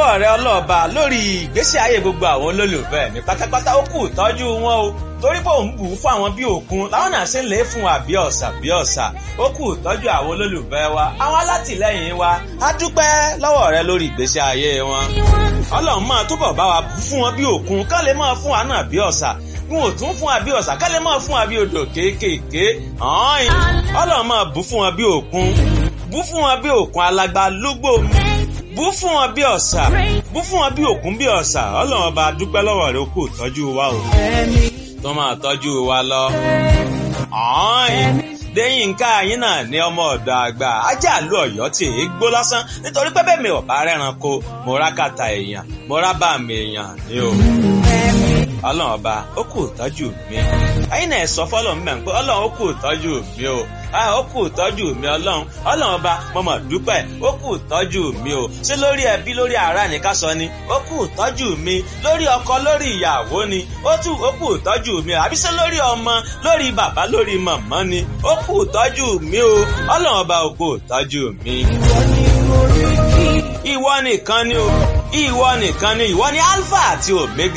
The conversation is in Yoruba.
lọ́wọ́ rẹ ọlọ́ọ̀ba lórí ìgbésí ayé gbogbo àwọn olólùfẹ́ mi pátápátá ó kù tọ́jú wọn o torí pé òun bù ú fún àwọn bí òkun làwọn náà ṣe ń lè fún wa bí ọ̀sà bí ọ̀sà ó kù tọ́jú àwọn olólùfẹ́ wa àwọn alátìlẹ́yìn wa á dúpẹ́ lọ́wọ́ rẹ lórí ìgbésí ayé wọn ọlọ́run máa túbọ̀ bá wa bù fún wọn bí òkun ká lè máa fún wa náà bí ọ̀sà n ò tún fún wa bí ọ̀sà ká lè máa fún wa bí odò kéékèèké ọlọ́run máa bù fún wọn bí òkun bù fún wọn bí òkun alágbá lúgbò bú fún wọn bí ọ̀sà bú fún wọn bí òkun bí ọ̀sà ọlọ́run ọba dúpẹ́ lọ́wọ́ rẹ kó tọ́jú wa o tó máa tọ́jú wa lọ. Déyìnká yín náà ní ọmọ ọ̀dọ̀ àgbà ajá àlú ọ̀yọ́ tí èé gbó lásán nítorí pé bẹ́ẹ̀ mi ò bá rẹ́ranko mo rá kàtà èèyàn mo rá bá mi èèyàn ni o. Ọlọ́run ọba ó kù tọ́jú mi. Ẹyin náà sọ fọ́lọ́run mẹ́rin pé Ọlọ́run ó kù tọ́jú mi o ó kù tọ́jú mi ọlọ́run ọlọ́run ọba mo mọ̀ dúpẹ́ ó kù tọ́jú mi o ṣé lórí ẹbí lórí ará ní ká sọ ni ó kù tọ́jú mi lórí ọkọ lórí ìyàwó ni ó tù ó kù tọ́jú mi o àbí ṣé lórí ọmọ lórí bàbá lórí màmá ni ó kù tọ́jú mi o ọlọ́run ọba ó kù tọ́jú mi. ìwọ nìkan ni o ìwọ nìkan ni ìwọ ni alpha àti omega.